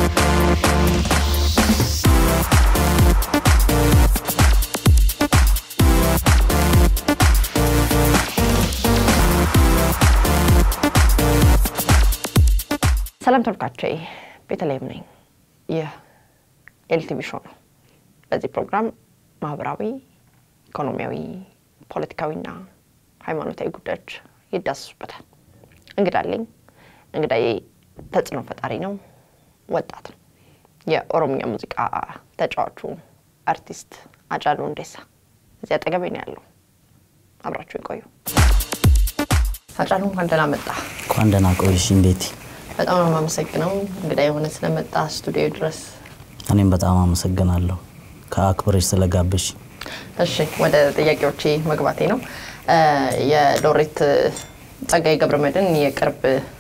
ሰላም ተመልካቾቼ፣ ቤተልሔም ነኝ። ይህ ኤልቲቪ ሾው ነው። በዚህ ፕሮግራም ማህበራዊ፣ ኢኮኖሚያዊ፣ ፖለቲካዊና ሃይማኖታዊ ጉዳዮች ይዳሰሱበታል። እንግዳ አለኝ። እንግዳዬ ተጽዕኖ ፈጣሪ ነው፣ ወጣት ነው። የኦሮምኛ ሙዚቃ ተጫዋቹ አርቲስት አጫሉ ሁንዴሳ እዚህ አጠገቤ ነው ያለው። አብራችሁ ይቆዩ። አጫሉ እንኳን ደህና መጣ። እንኳን ደህና ቆይሽ ቤቲ። በጣም ነው የማመሰግነው እንግዳ የሆነ ስለመጣ ስቱዲዮ ድረስ። እኔም በጣም አመሰግናለሁ ከአክብረሽ ስለጋብሽ። እሺ ወደ ጥያቄዎቼ መግባቴ ነው። የሎሬት ጸጋዬ ገብረመድህን የቅርብ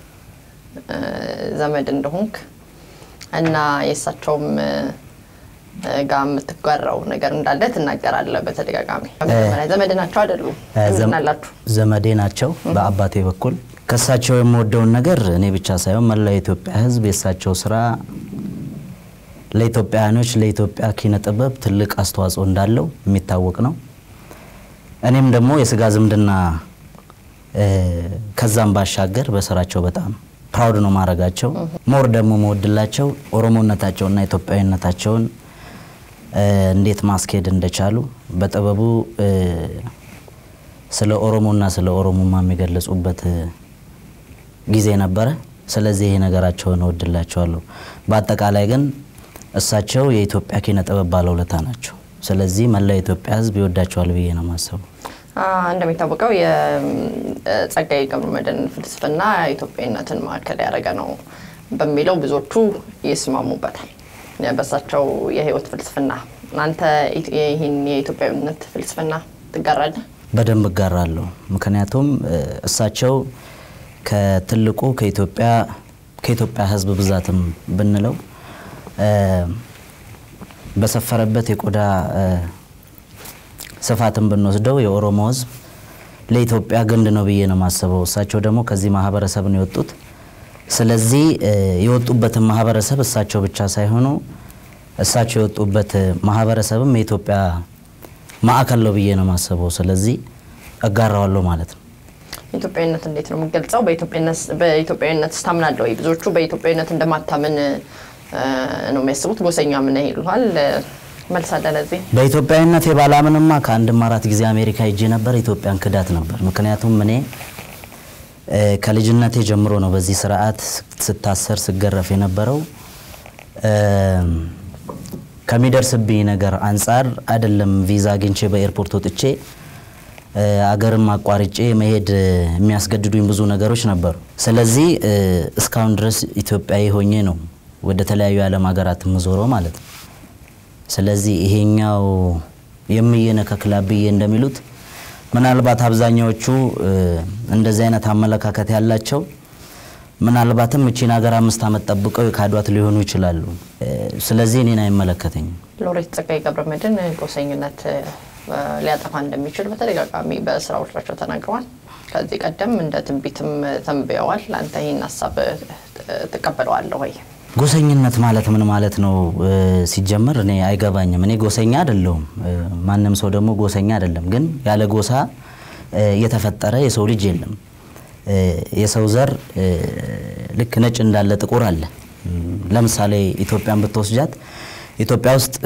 ዘመድ እንደሆንክ እና የእሳቸውም ጋር የምትጋራው ነገር እንዳለ ትናገራለህ በተደጋጋሚ። በመጀመሪያ ዘመድ ናቸው አይደሉም? ዝናላችሁ ዘመዴ ናቸው በአባቴ በኩል። ከእሳቸው የምወደውን ነገር እኔ ብቻ ሳይሆን መላው የኢትዮጵያ ሕዝብ የእሳቸው ስራ ለኢትዮጵያውያኖች ለኢትዮጵያ ኪነ ጥበብ ትልቅ አስተዋጽኦ እንዳለው የሚታወቅ ነው። እኔም ደግሞ የስጋ ዝምድና ከዛም ባሻገር በስራቸው በጣም ፕራውድ ነው ማድረጋቸው። ሞር ደግሞ መወድላቸው ኦሮሞነታቸውና ኢትዮጵያዊነታቸውን እንዴት ማስኬድ እንደቻሉ በጥበቡ ስለ ኦሮሞና ስለ ኦሮሞማ የሚገለጹበት ጊዜ ነበረ። ስለዚህ ይሄ ነገራቸውን እወድላቸዋለሁ። በአጠቃላይ ግን እሳቸው የኢትዮጵያ ኪነ ጥበብ ባለውለታ ናቸው። ስለዚህ መላው የኢትዮጵያ ሕዝብ ይወዳቸዋል ብዬ ነው የማስበው። እንደሚታወቀው የጸጋዬ ገብረመድህን ፍልስፍና ኢትዮጵያዊነትን ማዕከል ያደረገ ነው በሚለው ብዙዎቹ ይስማሙበታል። በእሳቸው የህይወት ፍልስፍና አንተ ይህን የኢትዮጵያዊነት ፍልስፍና ትጋራለህ? በደንብ እጋራለሁ። ምክንያቱም እሳቸው ከትልቁ ከኢትዮጵያ ከኢትዮጵያ ህዝብ ብዛትም ብንለው በሰፈረበት የቆዳ ስፋትን ብንወስደው የኦሮሞ ህዝብ ለኢትዮጵያ ግንድ ነው ብዬ ነው የማስበው። እሳቸው ደግሞ ከዚህ ማህበረሰብ ነው የወጡት። ስለዚህ የወጡበትን ማህበረሰብ እሳቸው ብቻ ሳይሆኑ እሳቸው የወጡበት ማህበረሰብም የኢትዮጵያ ማዕከል ነው ብዬ ነው የማስበው። ስለዚህ እጋራዋለሁ ማለት ነው። ኢትዮጵያዊነት እንዴት ነው የምገልጸው? በኢትዮጵያዊነት ስታምናለህ ወይ? ብዙዎቹ በኢትዮጵያዊነት እንደማታምን ነው የሚያስቡት። ጎሰኛ ምን ይሉሃል? መልስ አለ ለዚህ? በኢትዮጵያዊነት የባላምንማ ከአንድም አራት ጊዜ አሜሪካ ሄጄ ነበር። ኢትዮጵያን ክዳት ነበር። ምክንያቱም እኔ ከልጅነቴ ጀምሮ ነው በዚህ ስርዓት ስታሰር ስገረፍ የነበረው። ከሚደርስብኝ ነገር አንጻር አይደለም ቪዛ አግኝቼ በኤርፖርት ወጥቼ አገርም አቋርጬ መሄድ የሚያስገድዱኝ ብዙ ነገሮች ነበሩ። ስለዚህ እስካሁን ድረስ ኢትዮጵያዊ ሆኜ ነው ወደ ተለያዩ የዓለም ሀገራት የምዞረው ማለት ነው። ስለዚህ ይሄኛው የምየነከክላ ብዬ እንደሚሉት ምናልባት አብዛኛዎቹ እንደዚህ አይነት አመለካከት ያላቸው ምናልባትም እቺን ሀገር አምስት ዓመት ጠብቀው የካዷት ሊሆኑ ይችላሉ። ስለዚህ እኔን አይመለከተኝም። ሎሬት ጸጋዬ ገብረመድህን ጎሰኝነት ሊያጠፋ እንደሚችል በተደጋጋሚ በስራዎቻቸው ተናግረዋል። ከዚህ ቀደም እንደ ትንቢትም ተንብየዋል። አንተ ይህን ሀሳብ ትቀበለዋለህ ወይ? ጎሰኝነት ማለት ምን ማለት ነው? ሲጀመር እኔ አይገባኝም። እኔ ጎሰኛ አይደለሁም፣ ማንም ሰው ደግሞ ጎሰኛ አይደለም። ግን ያለ ጎሳ የተፈጠረ የሰው ልጅ የለም። የሰው ዘር ልክ ነጭ እንዳለ ጥቁር አለ። ለምሳሌ ኢትዮጵያን ብትወስጃት ኢትዮጵያ ውስጥ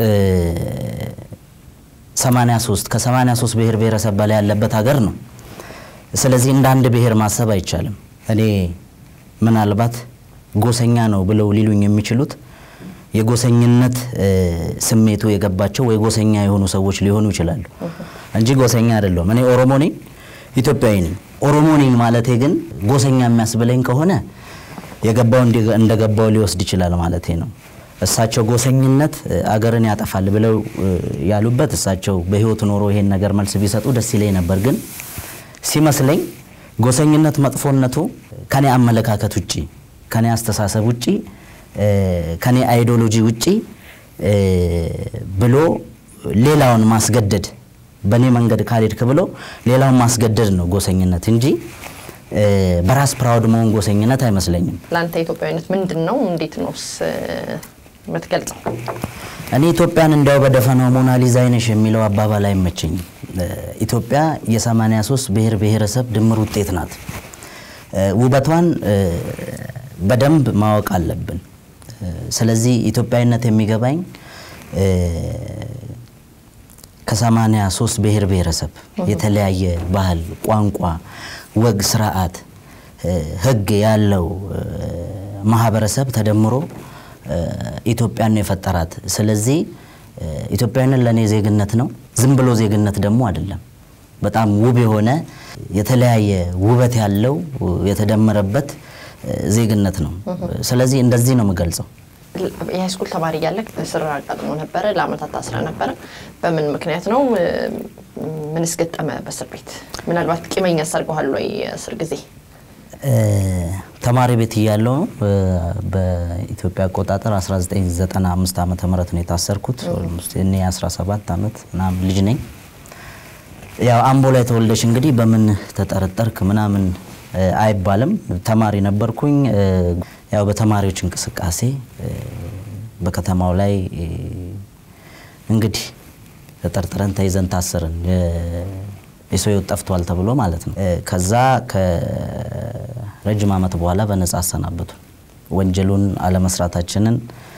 83 ከ83 ብሔር ብሔረሰብ በላይ ያለበት ሀገር ነው። ስለዚህ እንደ አንድ ብሔር ማሰብ አይቻልም። እኔ ምናልባት ጎሰኛ ነው ብለው ሊሉኝ የሚችሉት የጎሰኝነት ስሜቱ የገባቸው ወይ ጎሰኛ የሆኑ ሰዎች ሊሆኑ ይችላሉ እንጂ ጎሰኛ አይደለሁም። እኔ ኦሮሞ ነኝ፣ ኢትዮጵያዊ ነኝ። ኦሮሞ ነኝ ማለቴ ግን ጎሰኛ የሚያስብለኝ ከሆነ የገባው እንደገባው ሊወስድ ይችላል ማለቴ ነው። እሳቸው ጎሰኝነት አገርን ያጠፋል ብለው ያሉበት እሳቸው በህይወት ኖሮ ይሄን ነገር መልስ ቢሰጡ ደስ ይለኝ ነበር። ግን ሲመስለኝ ጎሰኝነት መጥፎነቱ ከኔ አመለካከት ውጪ ከኔ አስተሳሰብ ውጪ ከኔ አይዲዮሎጂ ውጪ ብሎ ሌላውን ማስገደድ በእኔ መንገድ ካልሄድክ ብሎ ሌላውን ማስገደድ ነው ጎሰኝነት እንጂ በራስ ፕራውድ መሆን ጎሰኝነት አይመስለኝም። ለአንተ ኢትዮጵያዊነት ምንድን ነው? እንዴት ነውስ የምትገልጸው? እኔ ኢትዮጵያን እንዲያው በደፈናው ሞናሊዛ አይነሽ የሚለው አባባል አይመቸኝም። ኢትዮጵያ የ83 ብሔር ብሔረሰብ ድምር ውጤት ናት። ውበቷን በደንብ ማወቅ አለብን። ስለዚህ ኢትዮጵያዊነት የሚገባኝ ከሰማንያ ሶስት ብሔር ብሔረሰብ የተለያየ ባህል፣ ቋንቋ፣ ወግ፣ ስርዓት፣ ሕግ ያለው ማህበረሰብ ተደምሮ ኢትዮጵያን ነው የፈጠራት። ስለዚህ ኢትዮጵያዊነት ለእኔ ዜግነት ነው። ዝም ብሎ ዜግነት ደግሞ አይደለም። በጣም ውብ የሆነ የተለያየ ውበት ያለው የተደመረበት ዜግነት ነው። ስለዚህ እንደዚህ ነው የምገልጸው። የሃይስኩል ተማሪ እያለህ እስር አጋጥሞ ነበረ። ለአመታት ታስረ ነበረ። በምን ምክንያት ነው? ምንስ ገጠመ በእስር ቤት? ምናልባት ቂመኛ አሰርገዋል ወይ? እስር ጊዜ ተማሪ ቤት እያለሁ ነው በኢትዮጵያ አቆጣጠር 1995 ዓመተ ምህረት ነው የታሰርኩት። እኔ 17 ዓመት ምናምን ልጅ ነኝ። ያው አምቦ ላይ ተወልደሽ እንግዲህ በምን ተጠረጠርክ ምናምን አይባልም። ተማሪ ነበርኩኝ። ያው በተማሪዎች እንቅስቃሴ በከተማው ላይ እንግዲህ ተጠርጥረን ተይዘን ታሰርን። የሰው ሕይወት ጠፍቷል ተብሎ ማለት ነው። ከዛ ከረጅም ዓመት በኋላ በነጻ አሰናበቱ። ወንጀሉን አለመስራታችንን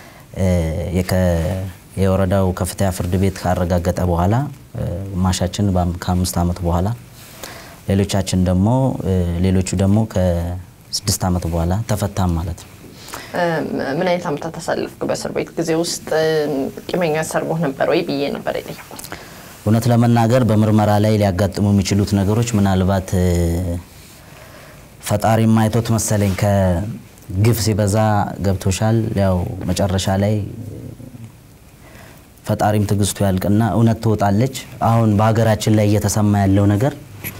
የወረዳው ከፍተኛ ፍርድ ቤት ካረጋገጠ በኋላ ግማሻችን ከአምስት ዓመት በኋላ ሌሎቻችን ደግሞ ሌሎቹ ደግሞ ከስድስት ዓመት በኋላ ተፈታም ማለት ነው። ምን አይነት ዓመታት አሳለፍክ በእስር ቤት ጊዜ ውስጥ? ቂመኛ ሰርጎህ ነበር ወይ ብዬ ነበር የጠየኩት። እውነት ለመናገር በምርመራ ላይ ሊያጋጥሙ የሚችሉት ነገሮች ምናልባት ፈጣሪም አይቶት መሰለኝ ከግፍ ሲበዛ ገብቶሻል። ያው መጨረሻ ላይ ፈጣሪም ትዕግስቱ ያልቅና እውነት ትወጣለች። አሁን በሀገራችን ላይ እየተሰማ ያለው ነገር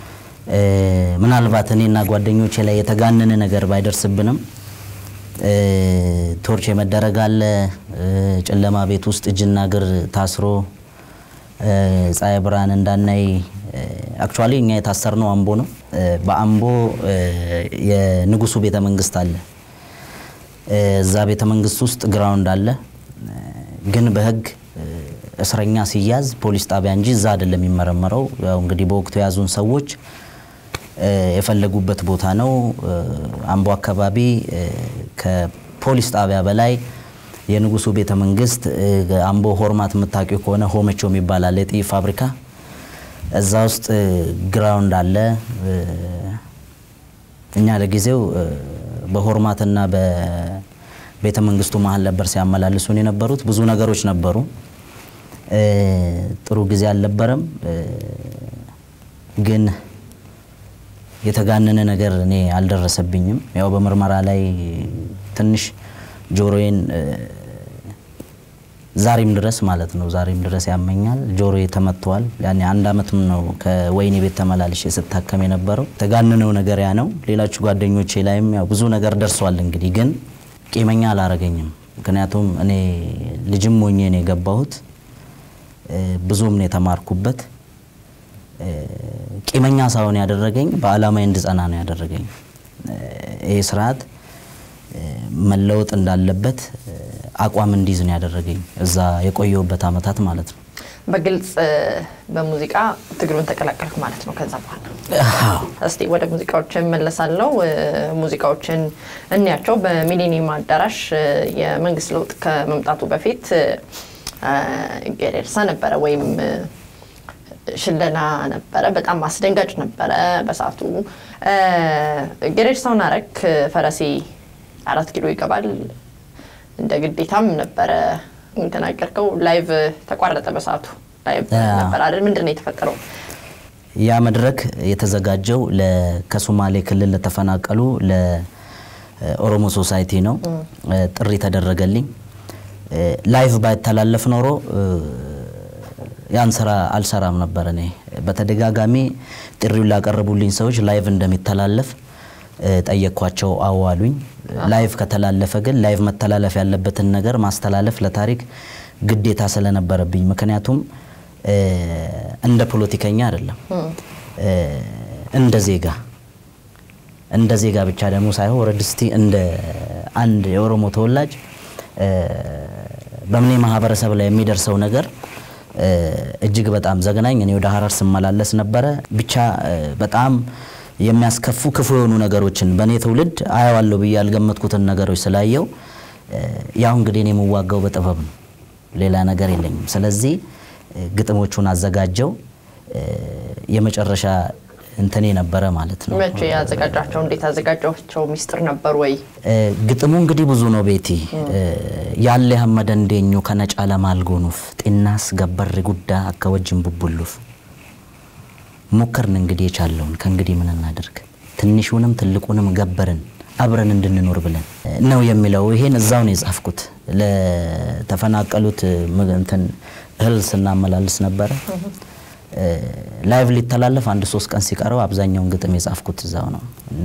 ምናልባት እኔና ጓደኞቼ ላይ የተጋነነ ነገር ባይደርስብንም ቶርች የመደረግ አለ። ጨለማ ቤት ውስጥ እጅና እግር ታስሮ ፀሐይ ብርሃን እንዳናይ። አክቹዋሊ እኛ የታሰርነው አምቦ ነው። በአምቦ የንጉሱ ቤተ መንግስት አለ። እዛ ቤተ መንግስት ውስጥ ግራውንድ አለ። ግን በህግ እስረኛ ሲያዝ ፖሊስ ጣቢያ እንጂ እዛ አይደለም የሚመረመረው። ያው እንግዲህ በወቅቱ የያዙን ሰዎች የፈለጉበት ቦታ ነው። አምቦ አካባቢ ከፖሊስ ጣቢያ በላይ የንጉሱ ቤተ መንግስት አምቦ ሆርማት የምታውቂው ከሆነ ሆመቾ የሚባል አለ፣ የጥይት ፋብሪካ። እዛ ውስጥ ግራውንድ አለ። እኛ ለጊዜው በሆርማትና በቤተ መንግስቱ መሀል ነበር ሲያመላልሱን የነበሩት። ብዙ ነገሮች ነበሩ። ጥሩ ጊዜ አልነበረም ግን የተጋነነ ነገር እኔ አልደረሰብኝም። ያው በምርመራ ላይ ትንሽ ጆሮዬን ዛሬም ድረስ ማለት ነው ዛሬም ድረስ ያመኛል። ጆሮዬ ተመትቷል። ያኔ አንድ አመትም ነው ከወህኒ ቤት ተመላልሼ ስታከም የነበረው። የተጋነነው ነገር ያ ነው። ሌሎቹ ጓደኞቼ ላይም ያው ብዙ ነገር ደርሷል። እንግዲህ ግን ቂመኛ አላረገኝም። ምክንያቱም እኔ ልጅም ሞኜ ነው የገባሁት። ብዙም ነው የተማርኩበት። ቂመኛ ሳይሆን ያደረገኝ በአላማዬ እንድጸና ነው ያደረገኝ። ይህ ስርዓት መለወጥ እንዳለበት አቋም እንዲይዝ ነው ያደረገኝ እዛ የቆየሁበት አመታት ማለት ነው። በግልጽ በሙዚቃ ትግሉን ተቀላቀልክ ማለት ነው። ከዛ በኋላ እስቲ ወደ ሙዚቃዎች እመለሳለሁ። ሙዚቃዎችን እንያቸው። በሚሊኒየም አዳራሽ የመንግስት ለውጥ ከመምጣቱ በፊት ጌሬርሳ ነበረ ወይም ሽለላ ነበረ። በጣም አስደንጋጭ ነበረ በሰዓቱ። ጌሬርሳውን አረክ ፈረሴ አራት ኪሎ ይገባል እንደ ግዴታም ነበረ የተናገርከው። ላይቭ ተቋረጠ በሰዓቱ ላይቭ ነበር አይደል? ምንድን ነው የተፈጠረው? ያ መድረክ የተዘጋጀው ከሶማሌ ክልል ለተፈናቀሉ ለኦሮሞ ሶሳይቲ ነው። ጥሪ ተደረገልኝ። ላይቭ ባይተላለፍ ኖሮ ያን ስራ አልሰራም ነበር። እኔ በተደጋጋሚ ጥሪውን ላቀረቡልኝ ሰዎች ላይቭ እንደሚተላለፍ ጠየቅኳቸው። አዋሉኝ። ላይቭ ከተላለፈ ግን ላይቭ መተላለፍ ያለበትን ነገር ማስተላለፍ ለታሪክ ግዴታ ስለነበረብኝ፣ ምክንያቱም እንደ ፖለቲከኛ አይደለም እንደ ዜጋ እንደ ዜጋ ብቻ ደግሞ ሳይሆን ወረድ እስቲ እንደ አንድ የኦሮሞ ተወላጅ በምኔ ማህበረሰብ ላይ የሚደርሰው ነገር እጅግ በጣም ዘግናኝ። እኔ ወደ ሀረር ስመላለስ ነበረ። ብቻ በጣም የሚያስከፉ ክፉ የሆኑ ነገሮችን በእኔ ትውልድ አየዋለሁ ብዬ ያልገመትኩትን ነገሮች ስላየው ያው እንግዲህ እኔ የምዋጋው በጥበብ ነው፣ ሌላ ነገር የለኝም። ስለዚህ ግጥሞቹን አዘጋጀው የመጨረሻ እንትኔ ነበረ ማለት ነው። መቼ ያዘጋጃቸው? እንዴት አዘጋጃቸው? ሚስጥር ነበር ወይ? ግጥሙ እንግዲህ ብዙ ነው ቤቲ ያለ ሀመደ እንዴኞ ከነጫ ለማልጎኑፍ ጤናስ ገበር ጉዳ አከወጅን ቡቡሉፍ ሞከርን እንግዲህ የቻለውን ከእንግዲህ ምን እናደርግ ትንሹንም ትልቁንም ገበርን አብረን እንድንኖር ብለን ነው የሚለው። ይሄን እዛው ነው የጻፍኩት። ለተፈናቀሉት እንትን እህል ስናመላልስ ነበረ። ላይቭ ሊተላለፍ አንድ ሶስት ቀን ሲቀረው አብዛኛውን ግጥም የጻፍኩት እዛው ነው እና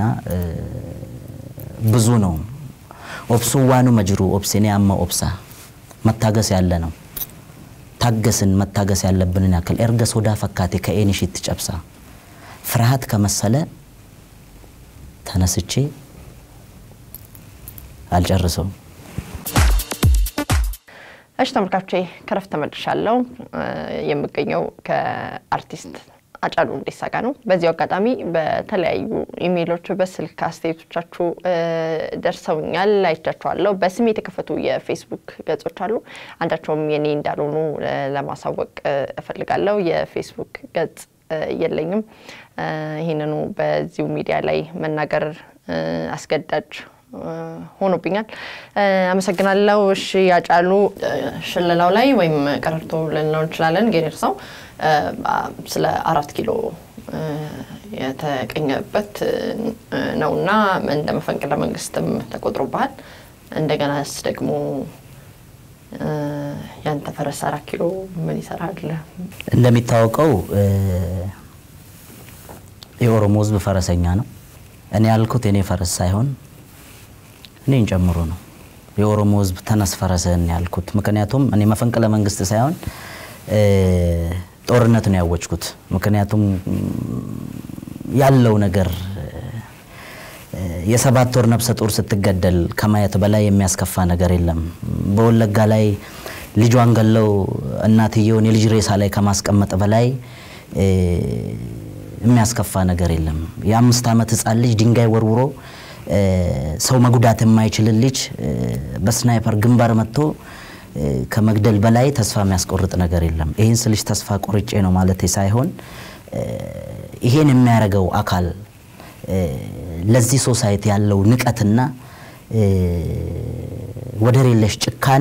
ብዙ ነው። ኦብሱ ዋኑ መጅሩ ኦብሴኔ አማ ኦብሳ መታገስ ያለ ነው። ታገስን መታገስ ያለብንን ያክል ኤርገ ሶዳ ፈካቴ ከኤኒሽት ጨብሳ ፍርሃት ከመሰለ ተነስቼ አልጨርሰውም። እሺ ተመልካቾቼ ከረፍት ተመልሻለሁ። የምገኘው ከአርቲስት አጫሉ ሁንዴሳ ጋር ነው። በዚሁ አጋጣሚ በተለያዩ ኢሜይሎች፣ በስልክ አስተያየቶቻችሁ ደርሰውኛል፣ አይቻችኋለሁ። በስም የተከፈቱ የፌስቡክ ገጾች አሉ። አንዳቸውም የኔ እንዳልሆኑ ለማሳወቅ እፈልጋለሁ። የፌስቡክ ገጽ የለኝም። ይህንኑ በዚሁ ሚዲያ ላይ መናገር አስገዳጅ ሆኖብኛል። አመሰግናለሁ። እሺ ያጫሉ ሽለላው ላይ ወይም ቀረርቶ ልንለው እንችላለን ጌሬርሳው ስለ አራት ኪሎ የተቀኘበት ነውና እንደ መፈንቅለ መንግስትም ተቆጥሮብሃል። እንደገናስ ደግሞ ያንተ ፈረስ አራት ኪሎ ምን ይሰራል? እንደሚታወቀው የኦሮሞ ሕዝብ ፈረሰኛ ነው። እኔ ያልኩት የኔ ፈረስ ሳይሆን እኔን ጨምሮ ነው። የኦሮሞ ሕዝብ ተነስ ፈረስህን ያልኩት ምክንያቱም እኔ መፈንቅለ መንግስት ሳይሆን ጦርነት ነው ያወጅኩት። ምክንያቱም ያለው ነገር የሰባት ወር ነፍሰ ጡር ስትገደል ከማየት በላይ የሚያስከፋ ነገር የለም። በወለጋ ላይ ልጇን ገለው እናትየውን የልጅ ሬሳ ላይ ከማስቀመጥ በላይ የሚያስከፋ ነገር የለም። የአምስት ዓመት ህፃን ልጅ ድንጋይ ወርውሮ ሰው መጉዳት የማይችልን ልጅ በስናይፐር ግንባር መጥቶ ከመግደል በላይ ተስፋ የሚያስቆርጥ ነገር የለም። ይህን ስልሽ ተስፋ ቆርጬ ነው ማለት ሳይሆን ይሄን የሚያደርገው አካል ለዚህ ሶሳይቲ ያለው ንቀትና ወደር የለሽ ጭካኔ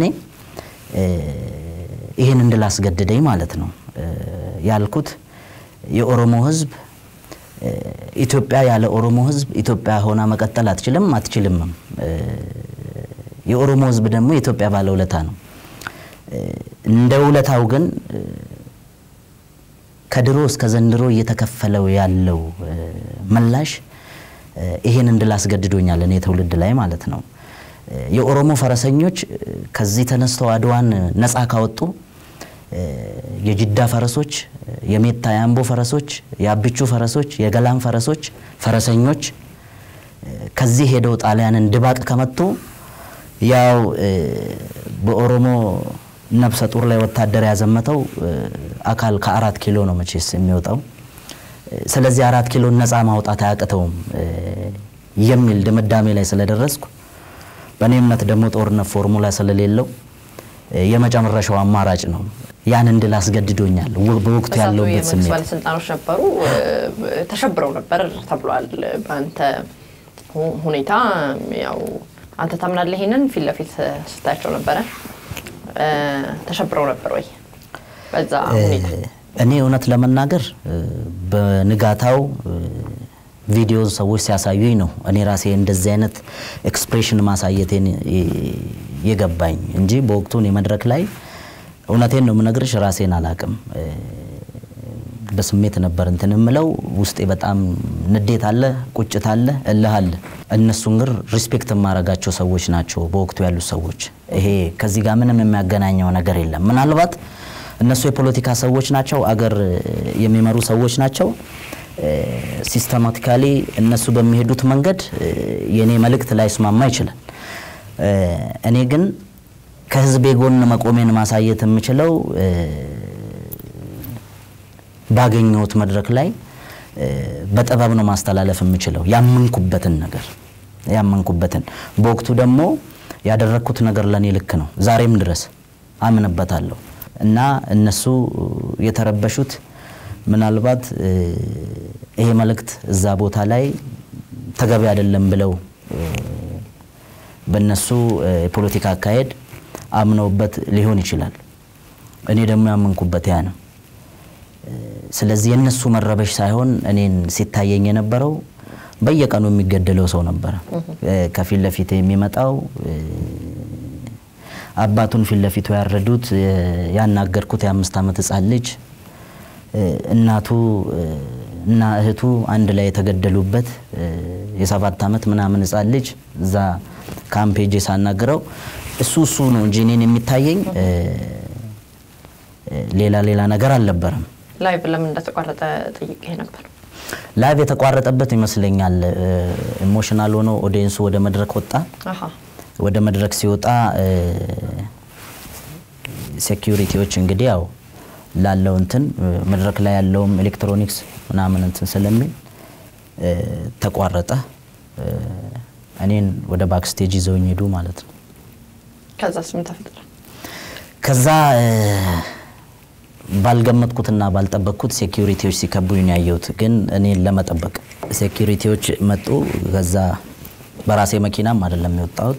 ይህን እንድላስገድደኝ ማለት ነው ያልኩት። የኦሮሞ ህዝብ ኢትዮጵያ ያለ ኦሮሞ ህዝብ ኢትዮጵያ ሆና መቀጠል አትችልም አትችልምም። የኦሮሞ ህዝብ ደግሞ የኢትዮጵያ ባለውለታ ነው። እንደ ውለታው ግን ከድሮ እስከ ዘንድሮ እየተከፈለው ያለው ምላሽ ይሄን እንድል አስገድዶኛል፣ እኔ ትውልድ ላይ ማለት ነው። የኦሮሞ ፈረሰኞች ከዚህ ተነስተው አድዋን ነፃ ካወጡ የጅዳ ፈረሶች፣ የሜታ የአምቦ ፈረሶች፣ የአብቹ ፈረሶች፣ የገላን ፈረሶች ፈረሰኞች ከዚህ ሄደው ጣሊያንን ድባቅ ከመቱ ያው በኦሮሞ ነፍሰ ጡር ላይ ወታደር ያዘመተው አካል ከአራት ኪሎ ነው መቼስ የሚወጣው። ስለዚህ አራት ኪሎን ነፃ ማውጣት አያቅተውም የሚል ድምዳሜ ላይ ስለደረስኩ በእኔ እምነት ደግሞ ጦርነት ፎርሙላ ስለሌለው የመጨረሻው አማራጭ ነው። ያን እንድል አስገድዶኛል። በወቅቱ ያለውበት ስሜት ባለስልጣኖች ነበሩ ተሸብረው ነበር ተብሏል። በአንተ ሁኔታ ያው አንተ ታምናለህ? ይሄንን ፊት ለፊት ስታያቸው ነበረ ተሸብረው ነበር ወይ በዛ ሁኔታ? እኔ እውነት ለመናገር በንጋታው ቪዲዮ ሰዎች ሲያሳዩኝ ነው እኔ ራሴ እንደዚህ አይነት ኤክስፕሬሽን ማሳየቴን የገባኝ እንጂ በወቅቱ እኔ መድረክ ላይ እውነቴን ነው የምነግርሽ፣ ራሴን አላቅም። በስሜት ነበር እንትን የምለው። ውስጤ በጣም ንዴት አለ፣ ቁጭት አለ፣ እልህ አለ። እነሱን ግን ሪስፔክት የማረጋቸው ሰዎች ናቸው በወቅቱ ያሉት ሰዎች። ይሄ ከዚህ ጋር ምንም የሚያገናኘው ነገር የለም። ምናልባት እነሱ የፖለቲካ ሰዎች ናቸው፣ አገር የሚመሩ ሰዎች ናቸው። ሲስተማቲካሊ እነሱ በሚሄዱት መንገድ የእኔ መልእክት ላይስማማ ይችላል። እኔ ግን ከህዝቤ ጎን መቆሜን ማሳየት የምችለው ባገኘሁት መድረክ ላይ በጥበብ ነው ማስተላለፍ የምችለው ያመንኩበትን ነገር ያመንኩበትን በወቅቱ ደግሞ ያደረግኩት ነገር ለእኔ ልክ ነው። ዛሬም ድረስ አምንበታለሁ እና እነሱ የተረበሹት ምናልባት ይሄ መልእክት እዛ ቦታ ላይ ተገቢ አይደለም ብለው በእነሱ የፖለቲካ አካሄድ አምነውበት ሊሆን ይችላል። እኔ ደግሞ ያመንኩበት ያ ነው። ስለዚህ የእነሱ መረበሽ ሳይሆን እኔን ሲታየኝ የነበረው በየቀኑ የሚገደለው ሰው ነበረ። ከፊት ለፊት የሚመጣው አባቱን ፊት ለፊቱ ያረዱት ያናገርኩት የአምስት ዓመት ህፃን ልጅ እናቱ እና እህቱ አንድ ላይ የተገደሉበት የሰባት ዓመት ምናምን ህፃን ልጅ እዛ ካምፕ ሄጄ ሳናግረው እሱ እሱ ነው እንጂ እኔን የሚታየኝ ሌላ ሌላ ነገር አልነበረም። ላይቭ ለምን እንደተቋረጠ ጠይቄ ነበር። ላይቭ የተቋረጠበት ይመስለኛል ኢሞሽናል ሆኖ ኦዲየንሱ ወደ መድረክ ወጣ። አሃ ወደ መድረክ ሲወጣ ሴኪዩሪቲዎች እንግዲህ ያው ላለው እንትን መድረክ ላይ ያለውም ኤሌክትሮኒክስ ምናምን እንትን ስለሚል ተቋረጠ። እኔን ወደ ባክስቴጅ ይዘውኝ ሄዱ ማለት ነው። ከዛስ ምን ተፈጠረ? ከዛ ባልገመጥኩትና ባልጠበቅኩት ሴኪዩሪቲዎች ሲከቡኝ ነው ያየሁት። ግን እኔን ለመጠበቅ ሴኪዩሪቲዎች መጡ። ከዛ በራሴ መኪናም አይደለም የወጣሁት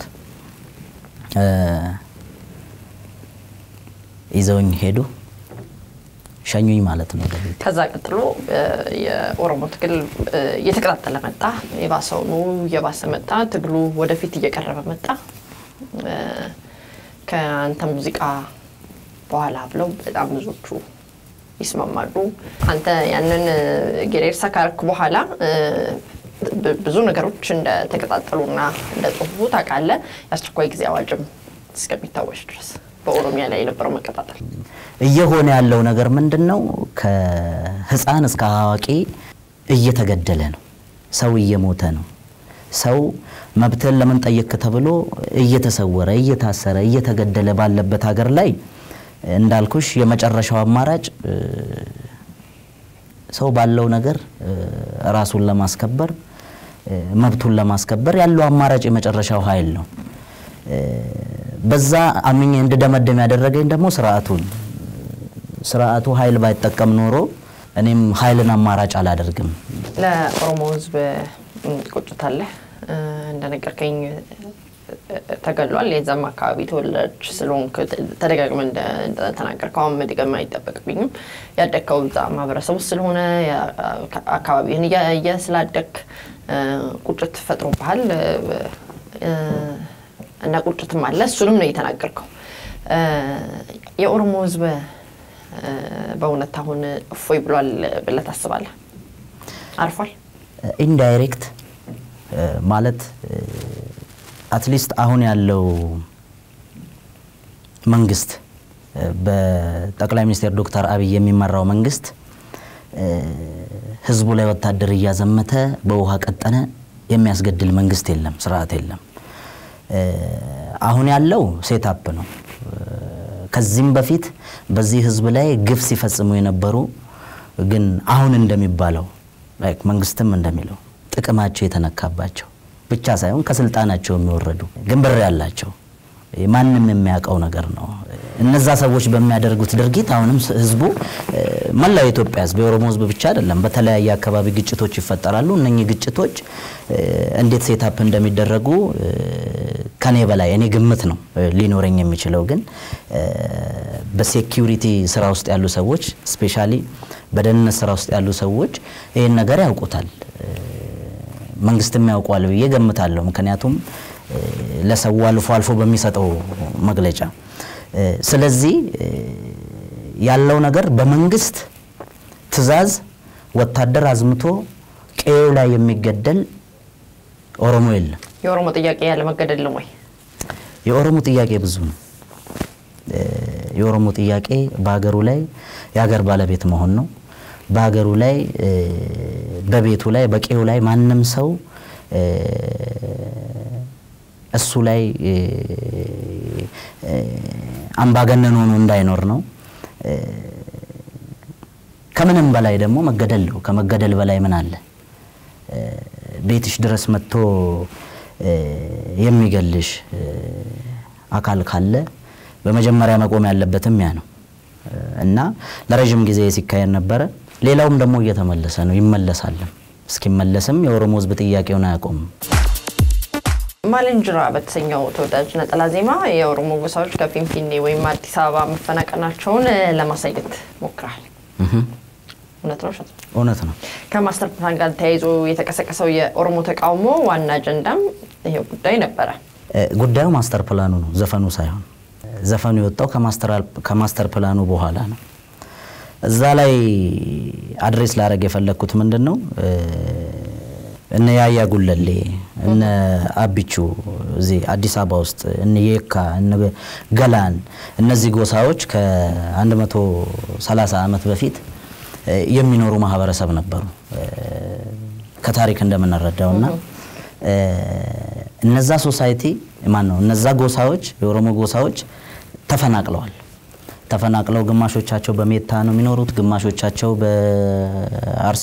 ይዘውኝ ሄዱ፣ ሸኙኝ ማለት ነው ወደ ቤት። ከዛ ቀጥሎ የኦሮሞ ትግል እየተቀጣጠለ መጣ። የባሰውኑ እየባሰ መጣ። ትግሉ ወደፊት እየቀረበ መጣ። ከአንተ ሙዚቃ በኋላ ብለው በጣም ብዙዎቹ ይስማማሉ። አንተ ያንን ጌሬርሳ ካረክ በኋላ ብዙ ነገሮች እንደተቀጣጠሉና እንደጠፉ ታውቃለህ። የአስቸኳይ ጊዜ አዋጅም እስከሚታወጅ ድረስ በኦሮሚያ ላይ የነበረው መቀጣጠል እየሆነ ያለው ነገር ምንድን ነው? ከህፃን እስከ አዋቂ እየተገደለ ነው። ሰው እየሞተ ነው። ሰው መብትህን ለምን ጠየቅ ተብሎ እየተሰወረ እየታሰረ እየተገደለ ባለበት ሀገር ላይ እንዳልኩሽ የመጨረሻው አማራጭ ሰው ባለው ነገር ራሱን ለማስከበር መብቱን ለማስከበር ያለው አማራጭ የመጨረሻው ኃይል ነው። በዛ አምኜ እንድደመደም ያደረገኝ ደግሞ ስርዓቱን ስርዓቱ ኃይል ባይጠቀም ኖሮ እኔም ኃይልን አማራጭ አላደርግም። ለኦሮሞ ሕዝብ ቁጭት አለ እንደነገርከኝ ተገሏል። የዛም አካባቢ ተወላጅ ስለሆንክ ተደጋግመ እንደተናገርከው አሁን መድገም አይጠበቅብኝም። ያደግከው እዛ ማህበረሰብ ውስጥ ስለሆነ አካባቢህን እያየ ስላደግ ቁጭት ፈጥሮብሃል እና ቁጭትም አለ። እሱንም ነው የተናገርከው። የኦሮሞ ህዝብ በእውነት አሁን እፎይ ብሏል ብለህ ታስባለህ? አርፏል? ኢንዳይሬክት ማለት አትሊስት አሁን ያለው መንግስት በጠቅላይ ሚኒስትር ዶክተር አብይ የሚመራው መንግስት ህዝቡ ላይ ወታደር እያዘመተ በውሃ ቀጠነ የሚያስገድል መንግስት የለም፣ ስርዓት የለም። አሁን ያለው ሴታፕ ነው። ከዚህም በፊት በዚህ ህዝብ ላይ ግፍ ሲፈጽሙ የነበሩ ግን አሁን እንደሚባለው መንግስትም እንደሚለው ጥቅማቸው የተነካባቸው ብቻ ሳይሆን ከስልጣናቸው የሚወረዱ ግን ብር ያላቸው ማንም የሚያውቀው ነገር ነው። እነዛ ሰዎች በሚያደርጉት ድርጊት አሁንም ህዝቡ መላው የኢትዮጵያ ህዝብ የኦሮሞ ህዝብ ብቻ አይደለም፣ በተለያየ አካባቢ ግጭቶች ይፈጠራሉ። እነኚህ ግጭቶች እንዴት ሴታፕ እንደሚደረጉ ከኔ በላይ እኔ ግምት ነው ሊኖረኝ የሚችለው። ግን በሴኪሪቲ ስራ ውስጥ ያሉ ሰዎች ስፔሻሊ በደህንነት ስራ ውስጥ ያሉ ሰዎች ይህን ነገር ያውቁታል። መንግስትም ያውቋል ብዬ ገምታለሁ። ምክንያቱም ለሰው አልፎ አልፎ በሚሰጠው መግለጫ። ስለዚህ ያለው ነገር በመንግስት ትዕዛዝ ወታደር አዝምቶ ቀዬው ላይ የሚገደል ኦሮሞ የለም። የኦሮሞ ጥያቄ ያለ መገደል ወይ? የኦሮሞ ጥያቄ ብዙ ነው። የኦሮሞ ጥያቄ በሀገሩ ላይ የሀገር ባለቤት መሆን ነው። በሀገሩ ላይ በቤቱ ላይ በቄው ላይ ማንም ሰው እ፣ እሱ ላይ እ፣ እ፣ አምባገነን ሆኖ እንዳይኖር ነው። እ፣ ከምንም በላይ ደግሞ መገደል ነው። ከመገደል በላይ ምን አለ? እ፣ ቤትሽ ድረስ መጥቶ እ፣ የሚገልሽ እ፣ አካል ካለ በመጀመሪያ መቆም ያለበትም ያ ነው እ፣ እና ለረዥም ጊዜ ሲካሄድ ነበረ። ሌላውም ደግሞ እየተመለሰ ነው፣ ይመለሳልም። እስኪመለስም የኦሮሞ ሕዝብ ጥያቄውን አያቆምም። ማልንጅራ በተሰኘው ተወዳጅ ነጠላ ዜማ የኦሮሞ ጎሳዎች ከፊንፊኔ ወይም አዲስ አበባ መፈናቀናቸውን እ፣ ለማሳየት ሞክረሃል። እህ፣ እውነት ነው ውሸት ነው? እውነት ነው። ከማስተር ፕላን ጋር ተያይዞ የተቀሰቀሰው የኦሮሞ ተቃውሞ ዋና አጀንዳም ይሄው ጉዳይ ነበረ። እ፣ ጉዳዩ ማስተር ፕላኑ ነው፣ ዘፈኑ ሳይሆን። ዘፈኑ የወጣው ከማስተር- ከማስተር ፕላኑ በኋላ ነው። እዛ ላይ አድሬስ ላደረግ የፈለግኩት ምንድን ነው እ፣ እነ ያያ ጉለሌ እነ አቢቹ እዚህ አዲስ አበባ ውስጥ እነ የካ እነ ገላን እነዚህ ጎሳዎች ከ130 ዓመት በፊት እ፣ የሚኖሩ ማህበረሰብ ነበሩ እ፣ ከታሪክ እንደምንረዳው እና እ፣ እነዛ ሶሳይቲ ማን ነው እነዛ ጎሳዎች የኦሮሞ ጎሳዎች ተፈናቅለዋል። ተፈናቅለው ግማሾቻቸው በሜታ ነው የሚኖሩት፣ ግማሾቻቸው በአርሲ